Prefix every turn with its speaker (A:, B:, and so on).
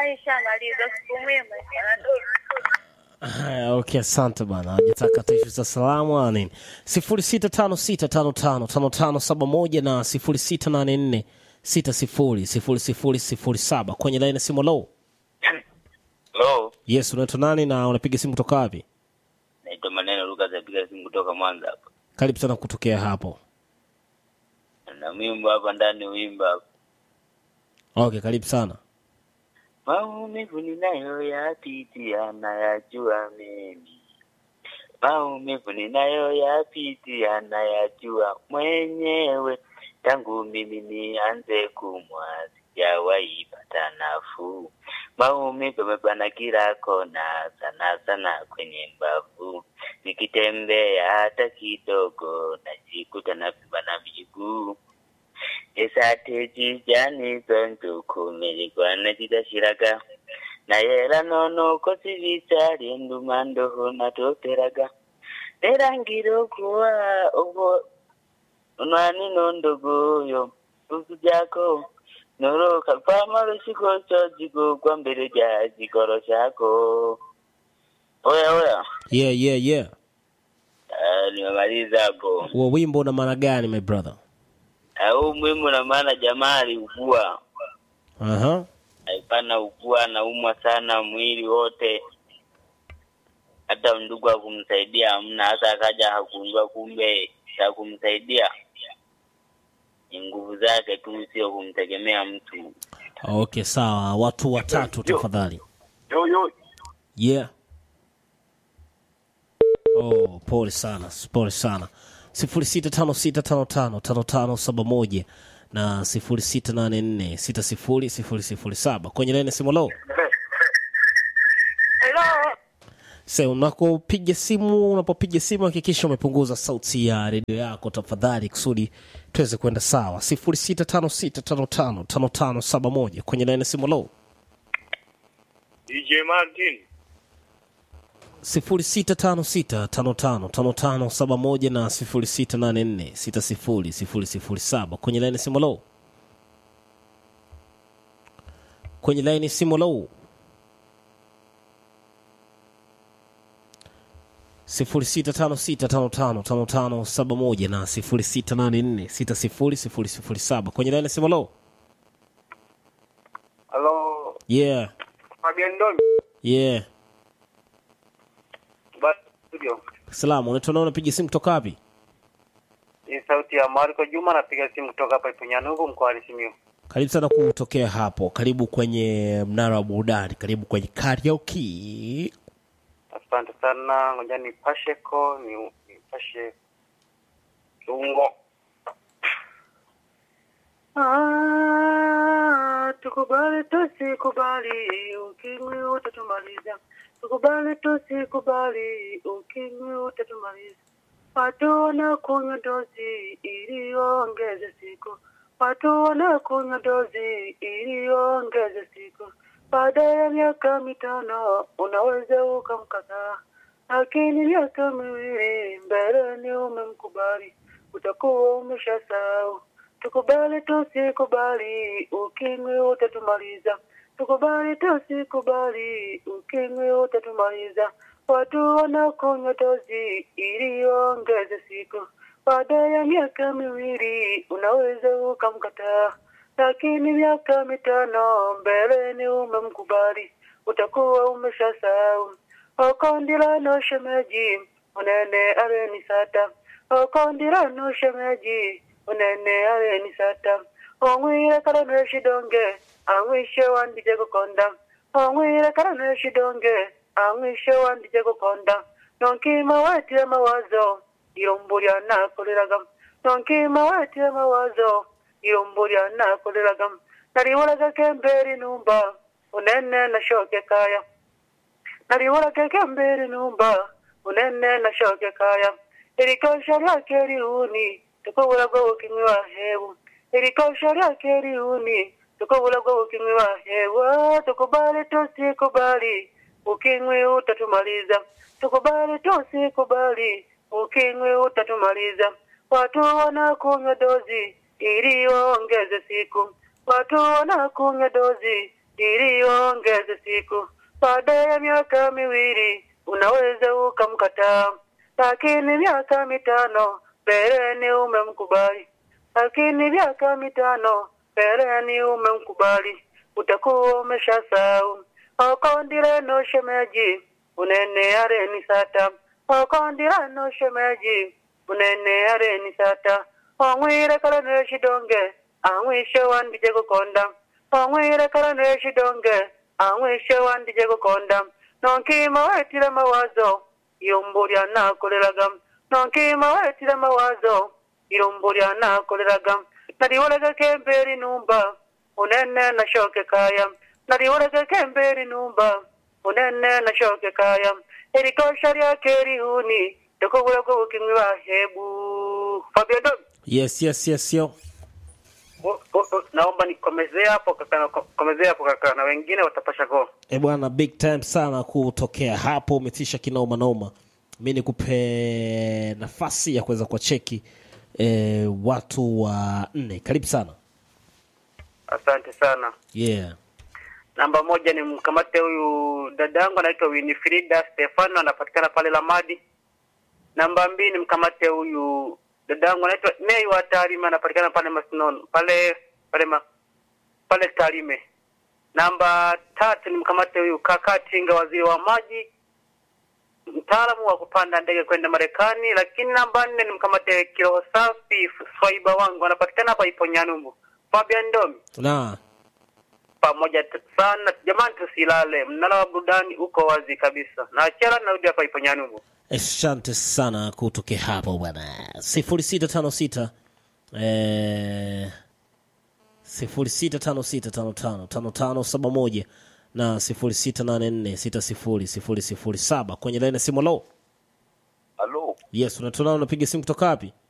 A: Aishamaliza siku mwema. Anadolu.
B: Haya, okay, asante bana. Hajataka tuishu za salamu wala nini. sifuri sita tano sita tano tano tano tano saba moja na sifuri sita nane nne sita sifuri sifuri sifuri sifuri saba kwenye laini ya simu. Low,
C: Hello,
B: yes, unaitwa nani na unapiga simu kutoka wapi?
C: naitwa Maneno Lucas, napiga simu kutoka Mwanza hapa.
B: Karibu sana kutokea hapo.
C: Na wimbo hapa ndani, wimbo hapa.
B: Okay, karibu sana.
C: Maumivu ninayoyapitia nayajua mimi, maumivu ninayoyapitia nayajua mwenyewe. Tangu mimi nianze kumwa sijawahi pata nafuu. Maumivu yamebana kila kona, sana sana kwenye mbavu. Nikitembea hata kidogo, najikuta napimba na miguu esate kijani zontuku miligwana kidashiraga nayera nono ko sibitali enduma ndoho natoteraga nerangira okuwa obwo onwani nondogoyo ukujako noroka pamalo shiko chojigo kwa mbele ja jikoro chako oya oya
B: Yeah, yeah, yeah.
C: Ah, nimemaliza hapo
B: Huo wimbo una maana gani my brother?
C: au muhimu na maana jamaa aliugua
B: Aha.
C: alipana ugua anaumwa sana mwili wote hata ndugu hakumsaidia hamna hata akaja hakundua kumbe cha kumsaidia ni nguvu zake tu sio kumtegemea mtu
B: Okay, sawa. Watu watatu tafadhali.
D: Yo, yo.
B: Yeah. Oh, pole sana, pole sana. sifuri sita tano sita tano tano tano tano saba moja na sifuri sita nane nne sita sifuri sifuri sifuri saba kwenye laini ya simu. Lo,
A: Hello.
B: se unapopiga simu, unapopiga simu hakikisha umepunguza sauti ya redio yako tafadhali, kusudi tuweze kwenda sawa. sifuri sita tano sita tano tano tano tano saba moja kwenye laini ya simu. Lo,
D: DJ Martin.
B: sifuri sita tano sita tano tano tano tano saba moja na sifuri sita nane nne sita sifuri sifuri sifuri saba kwenye laini simu low kwenye laini simu low sifuri sita tano sita tano tano tano tano saba moja na sifuri sita nane nne sita sifuri sifuri sifuri saba kwenye laini simu low
D: Hello.
B: yeah
D: Fabian Domi.
B: yeah
D: Basi studio.
B: salamu unaitwa nao unapiga simu kutoka wapi
D: Ni sauti ya Marco Juma napiga simu kutoka hapa Ipunyanugu mkoani Simiyu.
B: karibu sana kutokea hapo karibu kwenye mnara wa burudani karibu kwenye karaoke
D: Asante sana. Ngoja nipashe ko ni nipashe kiungo. Ah, tukubali tusikubali, ukimwi utatumaliza. Tukubali tusikubali, ukimwi utatumaliza. Watu wanakunywa dozi ili waongeze siku, watu wanakunywa dozi ili waongeze siku. Baada ya miaka mitano unaweza ukamkataa, lakini miaka miwili mbeleni umemkubali, utakuwa umeshasahau. Tukubali tusikubali, ukimwi utatumaliza. Tukubali tusikubali, ukimwi utatumaliza. Watu wanakunywa dozi ili waongeze siku, baada ya miaka miwili unaweza ukamkataa, lakini miaka mitano mbeleni umemkubali, utakuwa umeshasahau. Okondirano shemeji, unene areni sata. Okondirano shemeji, unene areni sata. Ongwire karano shidonge, angwishe wandije kukonda. Ongwire karano shidonge, angwishe wandije kukonda. Nonkima wetie mawazo, irombulya nakoleraga. Nonkima wetie mawazo, irombulya nakoleraga. Naliwolaga kemberi numba, unene nashoke kaya. naliwula keke mbere numba unene na shoke kaya ilikosha lyake liuni tukubula gwo ukimwi wa hebu ilikosha lyake liuni tukubula gwo ukimwi wa hebu tukubali tusikubali ukimwi utatumaliza tukubali tusikubali ukimwi utatumaliza watu wanakunywa dozi ili waongeze siku watu wanakunywa dozi ili uongeze siku. Baada ya miaka miwili unaweza ukamkataa, lakini miaka mitano mbeleni umemkubali, lakini miaka mitano mbeleni umemkubali, utakuwa umeshasahau okondireno shemeji unene areni sata okondirano shemeji unene areni sata ong'wire kalane shidonge ang'wishe wandije gukonda ong'wire kalane shidonge ang'wishe wandije gukonda nonkima wetire mawazo irumbu lyanakoleraga nonkima wetire mawazo irumbu lyanakoleraga naliwolegeka emberi numba unene nashoke kaya naliwolegeka emberi numba unene nashoke kaya erikosha lyake rihuni ndokubula kubukimwi bahebu Fabio Dom
B: yes yes yes yo
D: O- o- o- naomba nikomezee hapo kaka, na- komezee hapo kaka, na wengine watapasha go.
B: e bwana big time sana kutokea hapo umetisha kinoma noma mi nikupe nafasi ya kuweza kuwacheki e, watu wa nne karibu sana
D: Asante sana.
B: yeah
D: Namba moja ni mkamate huyu dadangu anaitwa Winifrida Stefano, anapatikana pale Lamadi. Namba mbili ni mkamate huyu dadangu anaitwa Nei wa Tarime, anapatikana pale Masinono pale pale ma, pale Tarime. Namba tatu ni mkamate huyu kaka Tinga, waziri wa maji, mtaalamu wa kupanda ndege kwenda Marekani. Lakini namba nne ni mkamate kiroho safi Swaiba wangu, anapatikana hapa ipo Nyanumbu. Fabian Ndomi
B: na
D: pamoja t- sana jamani, tusilale. Mnara wa burudani uko wazi kabisa, na achara narudi hapa ipo Nyanubu.
B: asante sana kutokea hapo bwana sifuri sita tano sita eh, sifuri sita tano sita tano tano tano tano saba moja na sifuri sita nane nne sita sifuri sifuri sifuri saba kwenye laini ya simu lo
E: Halo,
B: yes unatunao unapiga simu kutoka wapi